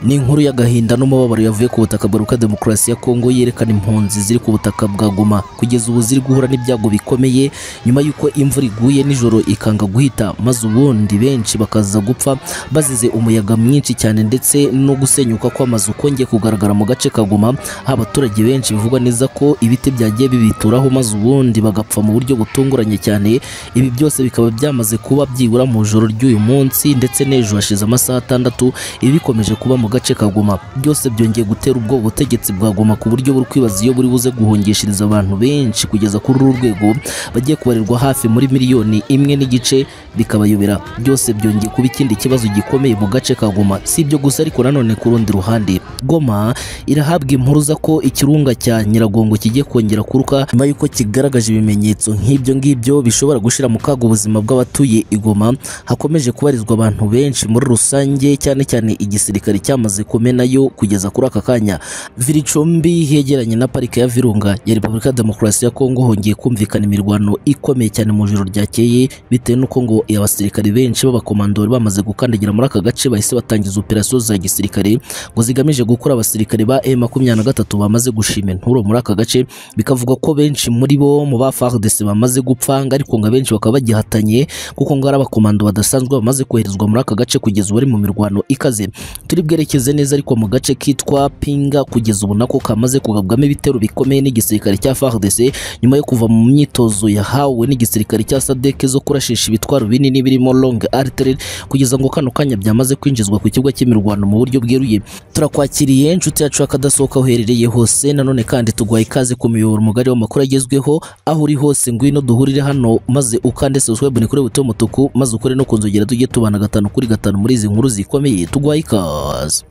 ni inkuru y'agahinda n'umubabaro yavuye ku butaka buruka demokarasi ya kongo yerekana impunzi ziri ku butaka bwa goma kugeza ubu ziri guhura n'ibyago bikomeye nyuma y'uko imvura iguye nijoro ikanga guhita maze ubundi benshi bakaza gupfa bazize umuyaga mwinshi cyane ndetse no gusenyuka kw'amazu kongeye kugaragara mu gace ka goma aho abaturage benshi bivugwa neza ko ibiti byagiye bibituraho maze ubundi bagapfa mu buryo butunguranye cyane ibi byose bikaba byamaze kuba byibura mu ijoro ry'uyu munsi ndetse n'ejo hashize amasaha atandatu ibi bikomeje kuba mu gace ka Goma byose byongeye gutera ubwoba ubutegetsi bwa Goma ku buryo buri kwibaza iyo buri buze guhungishiriza abantu benshi kugeza kuri uru rwego bagiye kubarirwa hafi muri miliyoni imwe n'igice bikabayobera byose byongeye kuba ikindi kibazo gikomeye mu gace ka Goma si ibyo gusa ariko nanone ku rundi ruhande Goma irahabwa impuruza ko ikirunga cya Nyiragongo kigiye kongera kuruka nyuma y'uko kigaragaje ibimenyetso nk'ibyo ngibyo bishobora gushira mu kaga ubuzima bw'abatuye igoma hakomeje kubarizwa abantu benshi muri rusange cyane cyane igisirikare cyamaze kumenayo kugeza kuri aka kanya viricumbi hegeranye na parike ya virunga ya repubulika ya demokarasi ya kongo hongeye kumvikana imirwano ikomeye cyane mu ijoro ryakeye bitewe n'uko ngo abasirikare benshi b'abakomandori bamaze gukandagira muri aka gace bahise batangiza operasiyo za gisirikare ngo zigamije gukura abasirikare ba M23 bamaze gushima inturo muri aka gace bikavuga ko benshi muri bo mu ba FARDC bamaze gupfanga ariko ngo abenshi bakaba bagihatanye kuko ngo ari abakomando badasanzwe bamaze koherezwa muri aka gace kugeza ubu ari mu mirwano ikaze turi bwerekeze neza ariko mu gace kitwa Pinga kugeza ubu nako kamaze kugabwamo ibitero bikomeye n'igisirikare cya FARDC nyuma yo kuva mu myitozo yahawe n'igisirikare cya SADC zo kurashisha ibitwaro binini birimo long artillery kugeza ngo kano kanya byamaze kwinjizwa ku kibuga cy'imirwano mu buryo bweruye turakwakiriye inshuti yacu akadasohoka uherereye hose nanone kandi tugwaye ikaze ku miyoboro mugari w'amakuru agezweho aho uri hose ngwino duhurire hano maze ukande subscribe ni kuri buto y'umutuku maze ukore no kunzogera tujye tubana gatanu kuri gatanu muri izi nkuru zikomeye tugwaye ikaze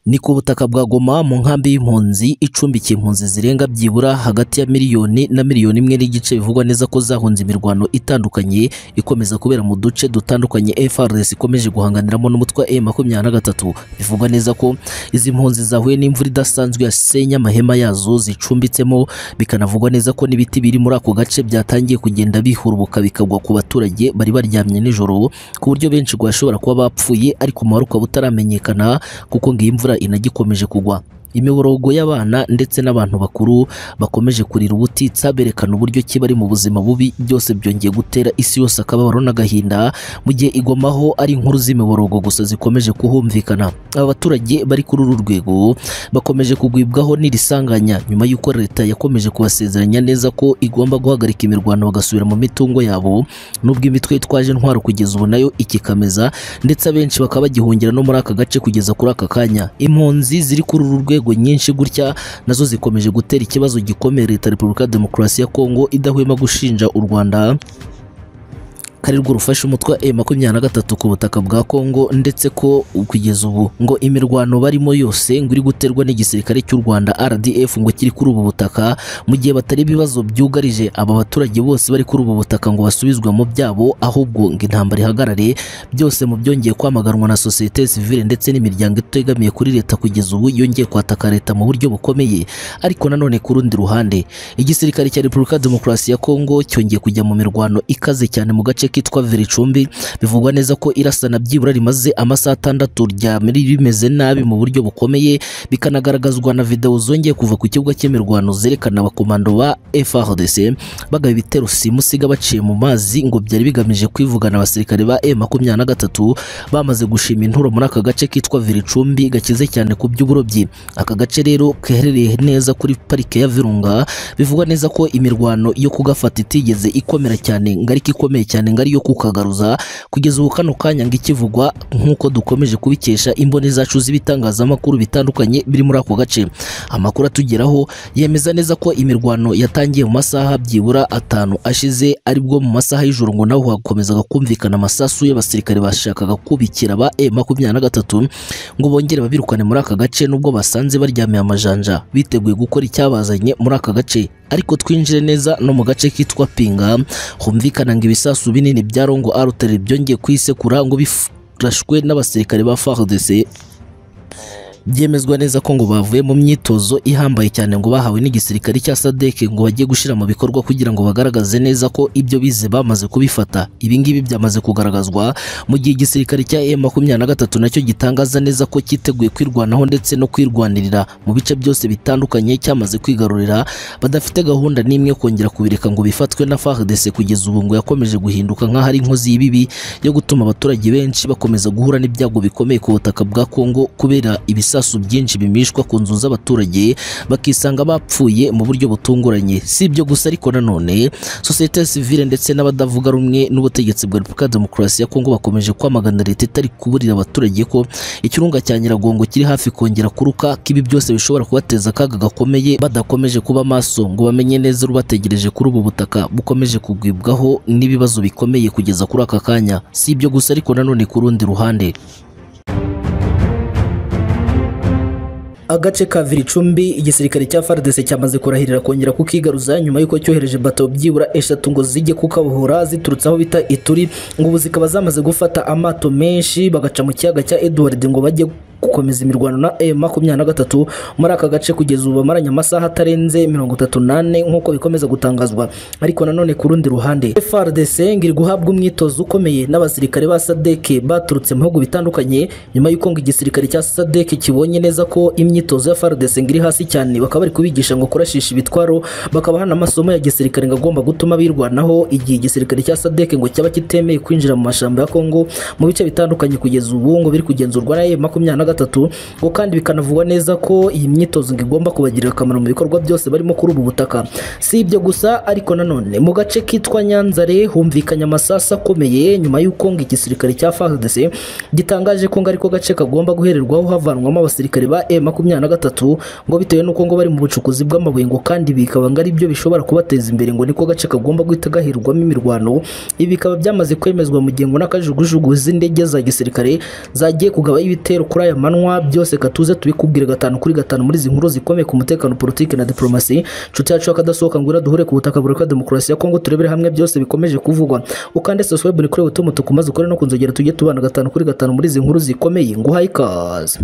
ni ku butaka bwa Goma mu nkambi y'impunzi icumbikiye impunzi zirenga byibura hagati ya miliyoni na miliyoni imwe n'igice bivugwa neza ko zahunze imirwano itandukanye ikomeza kubera mu duce dutandukanye FRS ikomeje guhanganiramo n'umutwe wa M23 bivugwa neza ko izi mpunzi zahuye n'imvura idasanzwe yasenye amahema yazo zicumbitsemo bikanavugwa neza ko n'ibiti biri muri ako gace byatangiye kugenda bihurubuka bikagwa ku baturage bari baryamye nijoro ku buryo benshi ngo bashobora kuba bapfuye ariko umubare ukaba utaramenyekana kuko ngo iyi mvura inagikomeje kugwa imiborogo y'abana ndetse n'abantu bakuru bakomeje kurira ubutitsa berekana uburyo ki bari mu buzima bubi byose byongeye gutera isi yose akababaro n'agahinda mu gihe igomaho ari inkuru z'imiborogo gusa zikomeje kuhumvikana aba baturage bari kuri uru rwego bakomeje kugwibwaho n'irisanganya nyuma y'uko leta yakomeje kubasezeranya neza ko igomba guhagarika imirwano bagasubira mu mitungo yabo nubwo imitwe yitwaje intwaro kugeza ubu nayo ikikameza ndetse abenshi bakaba bagihungira no muri aka gace kugeza kuri aka kanya impunzi ziri kuri uru rwego inzego nyinshi gutya nazo zikomeje gutera ikibazo gikomeye leta repubulika demokarasi ya kongo idahwema gushinja u rwanda karirwo rufashe umutwe wa M23 ku butaka bwa Kongo ndetse ko kugeza ubu ngo imirwano barimo yose ngo iri guterwa n'igisirikare cy'u Rwanda RDF ngo kiri kuri ubu butaka mu gihe batari ibibazo byugarije aba baturage bose bari kuri ubu butaka ngo basubizwe mu byabo ahubwo ngo intambara ihagarare byose mu byongeye kwamaganwa na societe civile ndetse n'imiryango itegamiye kuri leta kugeza ubu yongeye kwataka leta mu buryo bukomeye ariko nanone ku rundi ruhande igisirikare cya Repubulika Demokarasi ya Kongo cyongeye kujya mu mirwano ikaze cyane mu gace kitwa Viricumbi bivugwa neza ko irasana byibura rimaze amasaha atandatu ryamiri rimeze nabi mu buryo bukomeye bikanagaragazwa na video zongeye kuva ku kibuga cy'imirwano zerekana abakomando ba FARDC bagaba ibitero simusiga baciye mu mazi ngo byari bigamije kwivugana abasirikare ba M23 bamaze gushima inturo muri aka gace kitwa Viricumbi gakize cyane ku by'uburobyi aka gace rero keherereye neza kuri parike ya Virunga bivugwa neza ko imirwano yo kugafata itigeze ikomera cyane ngariko ikomeye cyane ngari yo kukagaruza kugeza ubu kano kanya ngo ikivugwa nk'uko dukomeje kubikesha imboni zacu z'ibitangazamakuru bitandukanye biri muri ako gace amakuru atugeraho yemeza neza ko imirwano yatangiye mu masaha byibura atanu ashize aribwo mu masaha y'ijoro ngo naho hakomezaga kumvikana amasasu y'abasirikare bashakaga kubikira ba M23 ngo bongere babirukane muri aka gace nubwo basanze baryamiye amajanja biteguye gukora icyabazanye muri aka gace ariko twinjire neza no mu gace kitwa Pinga humvikana ngo ibisasu binini bya Rongo Artillery byongeye kwisekura ngo bifashwe n'abasirikare ba FARDC byemezwa neza ko ngo bavuye mu myitozo ihambaye cyane ngo bahawe n'igisirikare cya SADC ngo bagiye gushyira mu bikorwa kugira ngo bagaragaze neza ko ibyo bize bamaze kubifata ibi ngibi byamaze kugaragazwa mu gihe igisirikare cya M23 nacyo gitangaza neza ko cyiteguye kwirwanaho ndetse no kwirwanirira mu bice byose bitandukanye cyamaze kwigarurira badafite gahunda n'imwe yo kongera kubireka ngo bifatwe na FARDC kugeza ubu ngo yakomeje guhinduka nk'aho ari inkozi y'ibibi yo gutuma abaturage benshi bakomeza guhura n'ibyago bikomeye ku butaka bwa Kongo kubera ibisasu byinshi bimishwa ku nzu z'abaturage bakisanga bapfuye mu buryo butunguranye si ibyo gusa ariko nanone sosiyete sivile ndetse n'abadavuga rumwe n'ubutegetsi bwa Repubulika ya Demokarasi ya Kongo bakomeje kwamagana leta itari kuburira abaturage ko ikirunga cya Nyiragongo kiri hafi kongera kuruka kibi byose bishobora kubateza akaga gakomeye badakomeje kuba maso ngo bamenye neza ubategereje kuri ubu butaka bukomeje kugwibwaho n'ibibazo bikomeye kugeza kuri aka kanya si ibyo gusa ariko nanone ku rundi ruhande agace ka Viricumbi igisirikare cya FARDC cyamaze kurahirira kongera kukigaruza nyuma y'uko cyohereje bato byibura eshatu ngo zijye kukabohora ziturutse aho bita Ituri ngo ubu zikaba zamaze gufata amato menshi bagaca mu kiyaga cya Edward ngo bajye gukomeza imirwano na M23 muri aka gace kugeza ubu bamaranye amasaha atarenze 38 nk'uko bikomeza gutangazwa ariko nanone ku rundi ruhande FARDC ngiri guhabwa umwitozo ukomeye n'abasirikare ba SADC baturutse mu bihugu bitandukanye nyuma y'uko ngo igisirikare cya SADC kibonye neza ko imyitozo ya FARDC ngiri hasi cyane bakaba bari kubigisha ngo kurashisha ibitwaro bakabaha n'amasomo ya gisirikare ngo agomba gutuma birwanaho igihe igisirikare cya SADC ngo cyaba kitemeye kwinjira mu mashamba ya Kongo mu bice bitandukanye kugeza ubu ngo biri kugenzurwa na M23 gatatu ngo kandi bikanavugwa neza ko iyi myitozo ngo igomba kubagirira akamaro mu bikorwa byose barimo kuri ubu butaka si ibyo gusa ariko nanone mu gace kitwa Nyanzare humvikanye amasasu akomeye nyuma y'uko ngo igisirikare cya FARDC gitangaje ko ngo ariko gace kagomba guhererwaho havanwamo abasirikare ba M23 ngo bitewe n'uko ngo bari mu bucukuzi bw'amabuye ngo kandi bikaba ngo ari byo bishobora kubateza imbere ngo niko gace kagomba guhita gahirwamo imirwano ibi bikaba byamaze kwemezwa mu gihe ngo n'akajugujugu z'indege za gisirikare zagiye kugabaho ibitero kuri aya manywa byose katuze tubikubwire gatanu kuri gatanu muri izi nkuru zikomeye ku mutekano politiki na diplomasi inshuti yacu y'akadasohoka ngwira duhure ku butaka bureka demokarasi ya kongo turebere hamwe byose bikomeje kuvugwa ukande subscribe ni kuri buto mutuku maze ukore no kunzogera tujye tubana gatanu kuri gatanu muri izi nkuru zikomeye nguhaye ikaze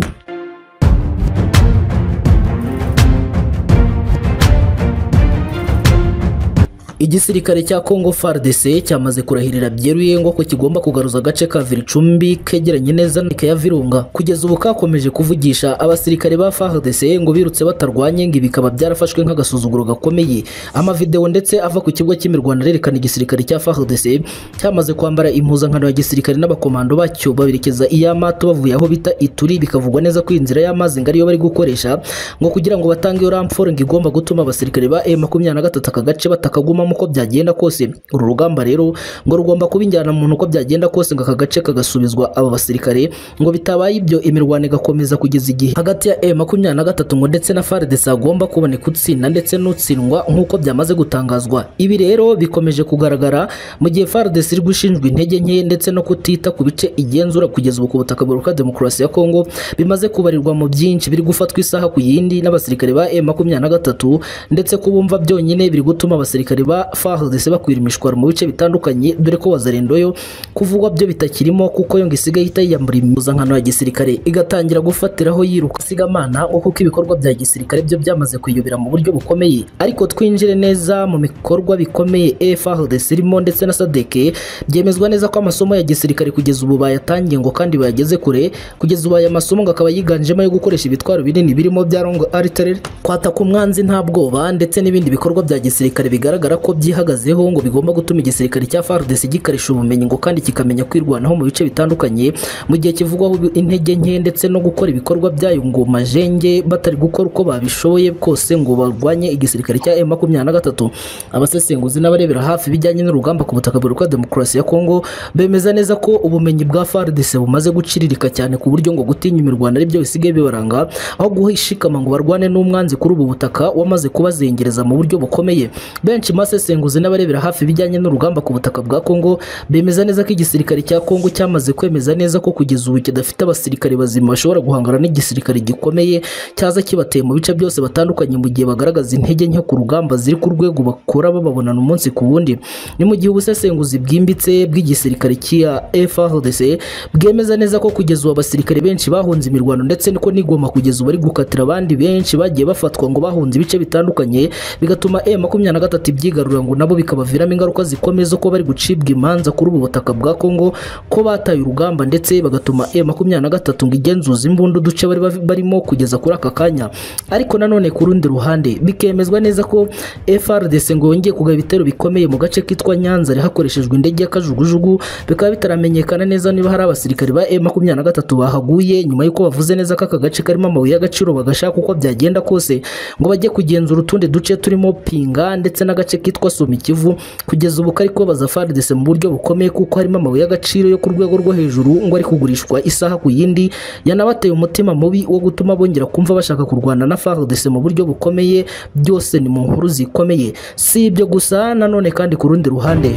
igisirikare cya Congo FARDC cyamaze kurahirira byeruye ngo ko kigomba kugaruza agace ka Viricumbi kegeranye neza n'ika ya Virunga kugeza ubu kakomeje kuvugisha abasirikare ba FARDC ngo birutse batarwanye ngo bikaba byarafashwe nk'agasuzuguro gakomeye amavideo ndetse ava ku kibuga cy'imirwano arerekana igisirikare cya FARDC cyamaze kwambara impuzankano ya gisirikare n'abakomando bacyo baberekeza iyamato bavuye aho bita Ituri bikavugwa neza ko inzira y'amazi ngo ariyo bari gukoresha ngo kugira ngo batange iyo ramforo ngo igomba gutuma abasirikare ba M23 aka gace batakagumamo uko byagenda kose uru rugamba rero ngo rugomba kuba injyana muntu uko byagenda kose ngo aka gace kagasubizwa aba basirikare ngo bitabaye ibyo imirwano igakomeza kugeza igihe hagati ya M23 ngo ndetse na FARDC agomba kuboneka utsinda ndetse n'utsindwa nk'uko byamaze gutangazwa ibi rero bikomeje kugaragara mu gihe FARDC iri gushinjwa intege nke ndetse no kutita ku bice igenzura kugeza ubu ku butaka buruka demokarasi ya Kongo bimaze kubarirwa mu byinshi biri gufatwa isaha ku yindi n'abasirikare ba M23 ndetse kubumva byonyine biri gutuma abasirikare ba FARDC bakwira imishwaro mu bice bitandukanye dore ko wazarendoyo kuvugwa byo bitakirimo kuko yo ngo isigaye ihita yiyambura impuzankano ya gisirikare igatangira gufatiraho yiruka sigamana ngo kuko ibikorwa bya gisirikare byo byamaze kwiyubira mu buryo bukomeye ariko twinjire neza mu bikorwa bikomeye FARDC irimo ndetse na SADC byemezwa neza ko amasomo ya gisirikare kugeza ubu bayatangiye ngo kandi bayageze kure kugeza ubu aya masomo ngo akaba yiganjemo yo gukoresha ibitwaro binini birimo bya long artillery kwataka umwanzi nta bwoba ndetse n'ibindi bikorwa bya gisirikare bigaragara ko byihagazeho ngo bigomba gutuma igisirikare cya FARDC gikarisha ubumenyi ngo kandi kikamenya kwirwanaho mu bice bitandukanye mu gihe kivugwaho intege nke ndetse no gukora ibikorwa byayo ngo majenge batari gukora uko babishoboye kose ngo barwanye igisirikare cya M23 abasesenguzi n'abarebera hafi bijyanye n'urugamba ku butaka bwa demokarasi ya Kongo bemeza neza ko ubumenyi bwa FARDC bumaze guciririka cyane ku buryo ngo gutinya imirwano ari byo bisigaye bibaranga aho guhishikama ngo barwane n'umwanzi kuri ubu butaka wamaze kubazengereza mu buryo bukomeye benshi mase abasesenguzi n'abarebera hafi ibijyanye n'urugamba ku butaka bwa Kongo bemeza neza ko igisirikare cya Kongo cyamaze kwemeza neza ko kugeza ubu kidafite abasirikare bazima bashobora guhangana n'igisirikare gikomeye cyaza kibateye mu bice byose batandukanye mu gihe bagaragaza intege nke ku rugamba ziri ku rwego bakora bababonana umunsi ku wundi ni mu gihe ubusesenguzi bwimbitse bw'igisirikare cya FARDC bwemeza neza ko kugeza ubu abasirikare benshi bahunze imirwano ndetse niko nigoma kugeza ubu bari gukatira abandi benshi bagiye bafatwa ngo bahunze ibice bitandukanye bigatuma E makumyabiri na gatatu ibyigarura ngo nabo bikabaviramo ingaruka zikomeye zo kuba bari gucibwa imanza kuri ubu butaka bwa Kongo ko bataye urugamba ndetse bagatuma E makumyabiri na gatatu ngo igenzuza imbunda uduce bari bav- barimo kugeza kuri aka kanya ariko nanone ku rundi ruhande bikemezwa neza ko FRDC ngo yongeye kugaba ibitero bikomeye mu gace kitwa Nyanza hakoreshejwe indege y'akajugujugu bikaba bitaramenyekana neza niba hari abasirikari ba M23 bahaguye nyuma y'uko bavuze neza ko aka gace karimo amabuye y'agaciro bagashaka uko byagenda kose ngo bajye kugenzura utundi duce turimo Pinga ndetse n'agace kitwa Somikivu kugeza ubu kari kubabaza FARDC mu buryo bukomeye kuko harimo amabuye y'agaciro yo ku rwego rwo hejuru ngo ari kugurishwa isaha ku yindi yanabateye umutima mubi wo gutuma bongera kumva bashaka kurwana na FARDC mu buryo bukomeye byose ni mu nkuru zikomeye si ibyo gusa nanone kandi ku rundi ruhande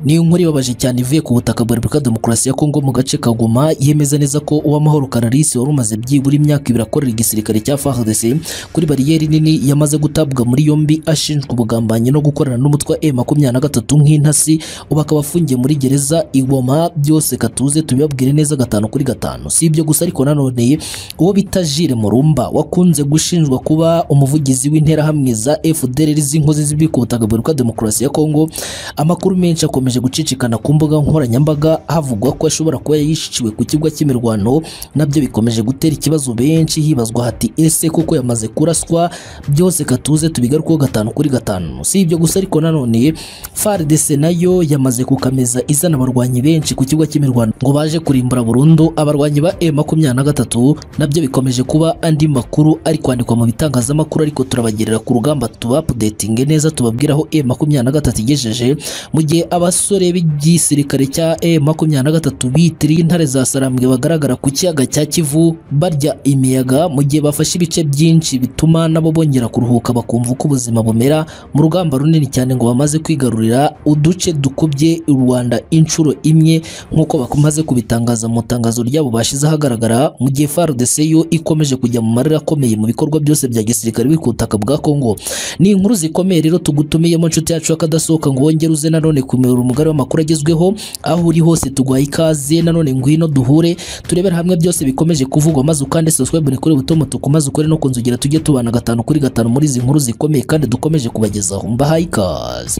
Ni inkuru ibabaje cyane ivuye ku butaka bwa Repubulika ya Demokarasi ya Kongo mu gace ka Goma yemeza neza ko Uwamahoro Kararisi wari umaze byibura imyaka ibiri akorera igisirikare cya FARDC kuri bariyeri nini yamaze gutabwa muri yombi ashinjwa ubugambanyi no gukorana n'umutwe wa M23 nk'intasi ubu akaba afungiye muri gereza i Goma byose katuze tubibabwire neza gatanu kuri gatanu si ibyo gusa ariko nanone uwo bita Jire Murumba wakunze gushinjwa kuba umuvugizi w'interahamwe za FDLR z'inkozi z'ibibi ku butaka bwa Repubulika ya Demokarasi ya Kongo amakuru menshi akomeje akomeje gucicikana ku mbuga nkoranyambaga havugwa ko ashobora kuba yishiciwe ku kibuga cy'imirwano nabyo bikomeje gutera ikibazo benshi hibazwa hati ese koko yamaze kuraswa byose katuze tubigarukeho gatanu kuri gatanu si ibyo gusa ariko nanone FARDC nayo yamaze kukameza izana abarwanyi benshi ku kibuga cy'imirwano ngo baje kurimbura burundu abarwanyi ba M23 nabyo bikomeje kuba andi makuru ari kwandikwa mu bitangazamakuru ariko turabagerera ku rugamba tuba updating neza tubabwira aho M23 igejeje mu gihe abas abasore b'igisirikare cya M23 bitiriye intare za Sarambwe bagaragara ku kiyaga cya Kivu barya imiyaga mu gihe bafashe ibice byinshi bituma nabo bongera kuruhuka bakumva uko ubuzima bumera mu rugamba runini cyane ngo bamaze kwigarurira uduce dukubye u Rwanda inshuro imwe nk'uko bakomaze kubitangaza mu itangazo ryabo bashize ahagaragara mu gihe FARDC yo ikomeje kujya mu marira akomeye mu bikorwa byose bya gisirikare biri ku butaka bwa Kongo ni inkuru zikomeye rero tugutumiyemo inshuti yacu akadasohoka ngo wongere uze nanone kumera umugabo umugari w'amakuru agezweho aho uri hose tuguhaye ikaze nanone ngwino duhure turebera hamwe byose bikomeje kuvugwa maze ukande subscribe ni kuri buto mutuku maze ukore no kunzugira tujye tubana gatanu kuri gatanu muri izi nkuru zikomeye kandi dukomeje kubagezaho mbahaye ikaze